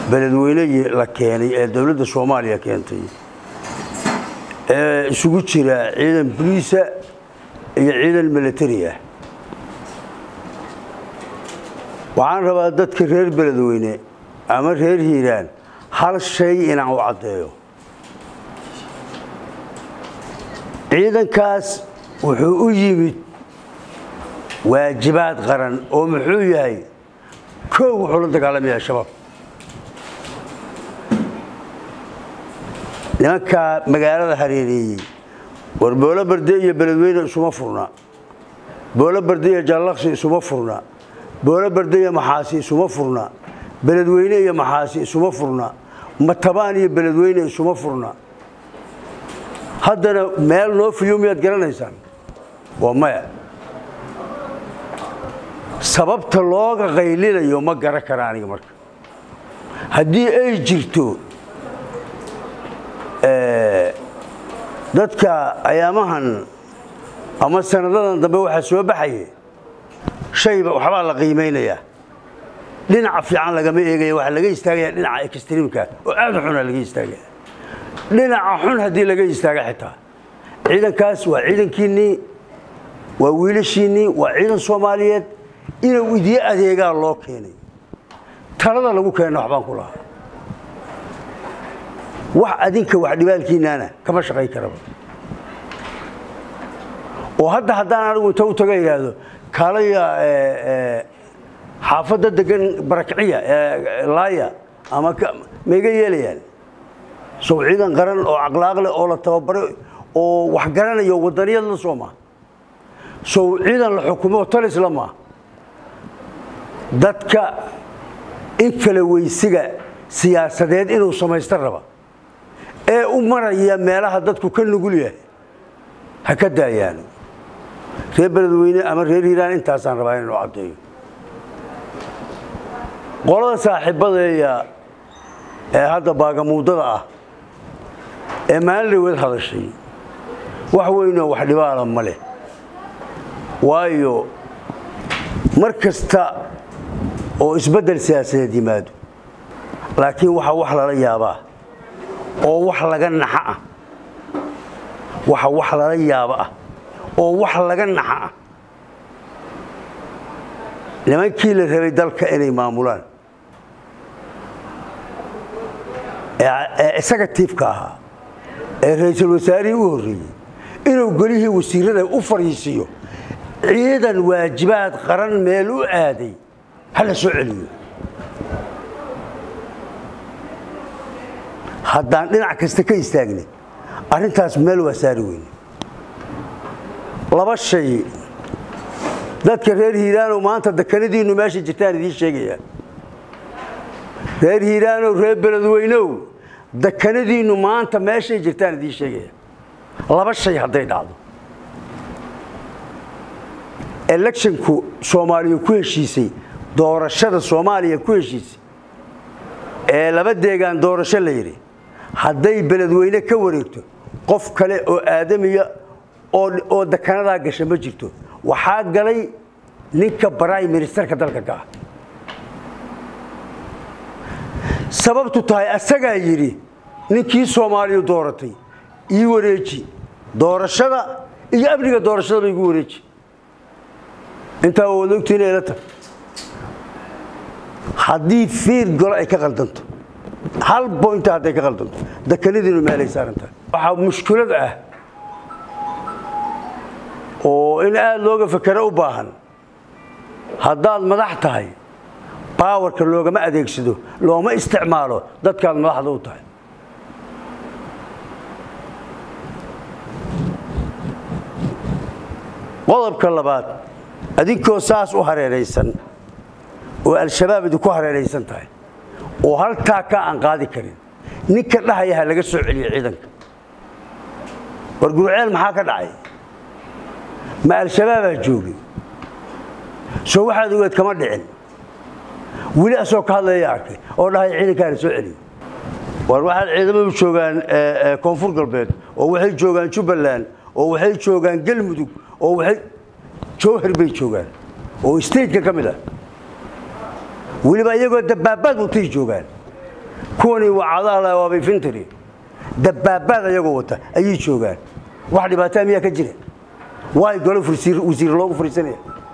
beledweyne la keenay ee dowladda soomaaliya keentay ee isugu jira ciidan boliisa iyo ciidan militari ah waxaan rabaa dadka reer beledweyne ama reer hiiraan hal shay inaan u caddeeyo ciidankaas wuxuu u yimid waajibaad qaran oo muxuu yahay koow wuxuu la dagaalamaya shabaab nimankaa magaalada hareereeyey war boolo barde iyo beledweyne isuma furna boolo barde iyo jallaqsi isuma furna boolo barde iyo maxaasi isuma furna beledweyne iyo maxaasi isuma furna matabaan iyo beledweyne isuma furna haddana meel noo fiyo miyaad garanaysaan waa maya sababta looga qaylinayo ma garan kara aniga marka haddii ay jirto dadka ayaamahan ama sanadadan dambe waxaa soo baxaya shayba waxbaa la qiimaynayaa dhinaca fiican lagama eegaya waxaa laga istaagaya dhinaca extreamka oo aad u xuna laga istaagaya dhinaca xun haddii laga istaaga xitaa ciidankaas waa ciidankiinnii waa wiilashiinnii waa ciidan soomaaliyeed inuu idiin adeegaa loo keenay talada lagu keenna waxbaan ku lahaa wax adinka wax dhibaalkiinnaana kama shaqay karaba oo hadda haddaan anigu inta u taga idhaahdo kaalaya xaafadda degan barakciya laaya ama maiga yeelayaan sow ciidan qaran oo caqlaaq leh oo la tababaray oo wax garanayo wadaniyad la soo maa sow ciidan la xukumo talis la maa dadka in kala weysiga siyaasadeed inuu samaysta raba ee u maraya meelaha dadku ka nugul yahay ha ka daayaan reer beledweyne ama reer hiiraan intaasaan rabaa inuu caddeeyo qolada saaxiibadeeya ee hadda baagamuudada ah ee maalin dhaweed hadashay wax weynoo wax dhibaala ma leh waayo mar kasta oo isbeddel siyaasadeed yimaado laakiin waxaa wax lala yaabaa oo wax laga naxa ah waxa wax lala yaabo ah oo wax laga naxa ah nimankii la rabay dalka inay maamulaan ee isaga tiifka ahaa ee ra-iisul wasaarihii u horreeyey inuu golihii wasiirada u fariisiiyo ciidan waajibaad qaran meel u aaday ha la soo celiyo haddaan dhinac kasta ka istaagna arrintaas meel waa saari weyne laba shay dadka reer hiiraanow maanta dekanadiinnu meesha jirtaan idiin sheegaya reer hiiraanow reer beledweynow dekanadiinnu maanta meeshay jirtaan idiin sheegaya laba shay hadday dhacdo electionku soomaaliya ku heshiisay doorashada soomaaliya ku heshiisay ee laba deegaan doorasho la yidhi hadday beledweyne ka wareegto qof kale oo aadamiya oo dekanadaa gasha ma jirto waxaa galay ninka baraay ministerka dalka ka ah sababtu tahay asagaa yidhi ninkii soomaaliya dooratay ii wareeji doorashada iyo amniga doorashadaba igu wareeji intaa waa wada ogtiina ila tag haddii fiir golo ay ka qaldanto hal boynta hadday ka qaldanto dekanadiinu meelay saaran tahay waxaa mushkilad ah oo in aada looga fakero u baahan haddaad madax tahay baawarka loogama adeegsado looma isticmaalo dadkaad madaxda u tahay qodobka labaad adinkoo saas u hareeraysan oo al-shabaab idinku hareeraysan tahay oo haltaa ka aan qaadi karin ninka dhahaya ha laga soo celiyo ciidanka war gurceel maxaa ka dhacay ma al-shabaabaa joogay soo waxaad ogeed kama dhicin weli asoo ka hadlaya arkay oo dhahaya ciidankaa la soo celiyo war waxaad ciidamadu joogaan koonfur galbeed oo waxay joogaan jubbaland oo waxay joogaan galmudug oo waxay jowhar bay joogaan oo stateka ka mid ah weliba iyagoo dabaabaad watay joogaan kuwani wacadaala waabay fintiri dabaabaad ayagoo wata ayay joogaan wax dhibaataa miyaa ka jira waay golo wasiir loogu fariisanaya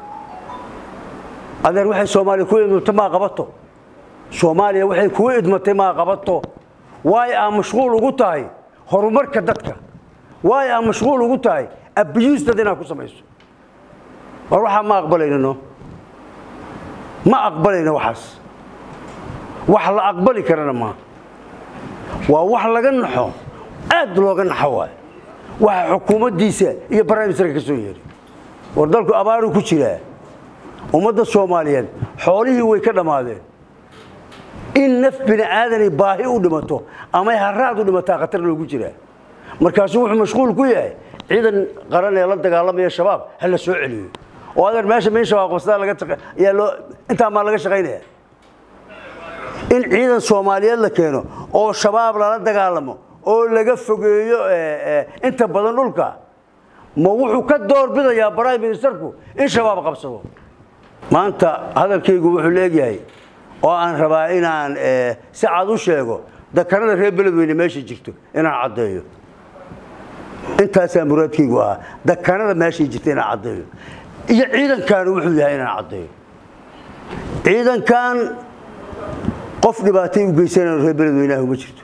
adeer waxay soomaaliya ku idmatay maa qabato soomaaliya waxay kugu idmatay maa qabato waay aa mashquul ugu tahay horumarka dadka waay aa mashquul ugu tahay abiyuus dad inaad ku samayso war waxaa ma aqbalaynano ma aqbalayno waxaas wax la aqbali karana maa waa wax laga naxo aad looga naxo waay waxa xukuumaddiisa iyo barnaamijka ka soo yeeray war dalku abaaruu ku jiraa ummadda soomaaliyeed xoolihii way ka dhammaadeen in naf bini aadanay baahi u dhimato amay haraad u dhimataa khatar loogu jiraa markaasuu wuxuu mashquul ku yahay ciidan qaran ee la dagaalamaya shabaab ha la soo celiyo oo adeer meesha min shabaab qabsadaa laga ayaa loo intaa maa laga shaqaynaya in ciidan soomaaliyeed la keeno oo shabaab lala dagaalamo oo laga fogeeyo inta badan dhulka ma wuxuu ka door bidayaa prime ministerku in shabaab qabsado maanta hadalkaygu wuxuu leegyahay oo aan rabaa inaan si cad u sheego dakanada reer beledweyne meesha jirto inaan caddeeyo intaasaa muraadkaygu ahaa dakanada meeshay jirta inaan caddeeyo iyo ciidankaanu wuxuu yahay inaan caddeeyo ciidankan qof dhibaatay u geysanayno reer beledweynaha uma jirto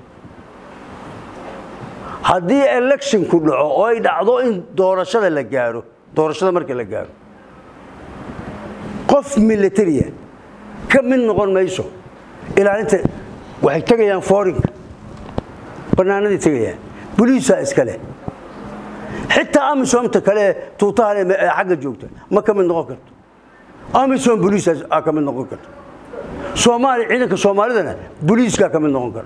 haddii electionku dhaco oo ay dhacdo in doorashada la gaaro doorashada marka la gaaro qof militariya ka mid noqon mayso ilaalinta waxay tegayaan foorinka bannaanadii tegayaan boliisaa iskale xitaa amisomta kale tuutahan ee xagga joogta ma ka mid noqon karto amisom boliisaa ka mid noqon karto soomaaliya ciidanka soomaalidana boliiskaa ka mid noqon kara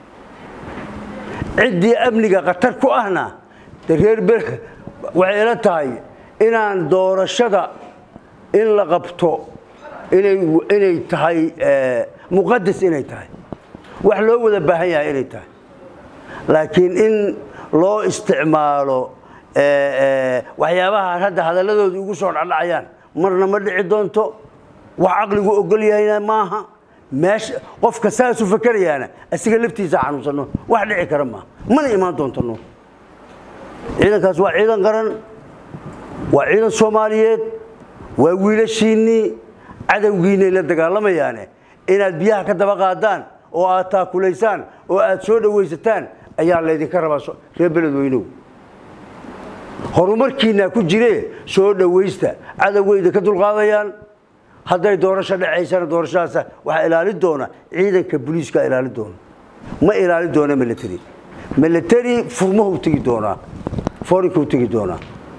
ciddii amniga khatar ku ahna de reer be waxay ila tahay inaan doorashada in la qabto inay tahay muqadas inay tahay wax loo wada baahan yahay inay tahay laakiin in loo isticmaalo waxyaabaha hadda hadalladooda ugu soo dhacdhacayaan marna ma dhici doonto wax caqligu ogol yahayna maaha meesha qofka saasu fakerayaana asiga laftiisa xanuunsano wax dhici kara maaha mana imaan doontano ciidankaas waa ciidan qaran waa ciidan soomaaliyeed waa wiilashiinnii cadowgiinay la dagaalamayaane inaad biyaha ka daba qaadaan oo aad taakulaysaan oo aad soo dhowaysataan ayaa laydinka rabaa reer beledweynow horumarkiinaa ku jire soo dhowaysta cadowgayda ka dulqaadayaan hadday doorasho dhacaysana doorashadaas waxaa ilaalin doona ciidanka boliiska ilaalin doona ma ilaalin doona military military furmahuu tegi doonaa foorinkuu tegi doonaa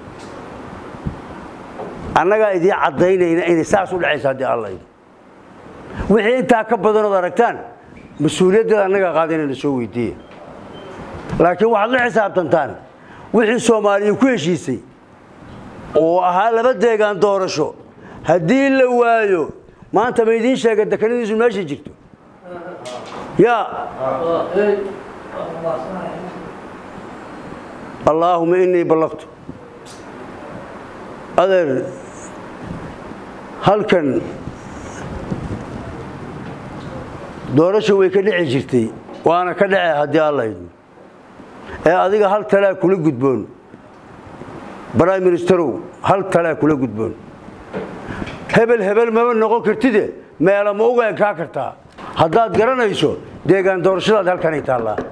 annagaa idiin caddaynayna inay saas u dhacaysa haddii alla yidhi wixii intaa ka badanood aragtaan mas-uuliyaddeeda annagaa qaadinayna soo weydiiya laakiin waxaad la xisaabtantaan wixii soomaaliya ku heshiisay oo ahaa laba deegaan doorasho haddii la waayo maanta ma idiin sheega dekanadiisu meeshay jirto ya allaahuma inii ballaqtu adeer halkan doorasha way ka dhici jirtay waana ka dhace haddii alla idmo ee adiga hal talaa kula gudboon prime ministerow hal talaa kula gudboon hebel hebel maba noqon kartide meela ma uga ekaa kartaa haddaad garanayso deegaan doorashadaad halkanay taallaa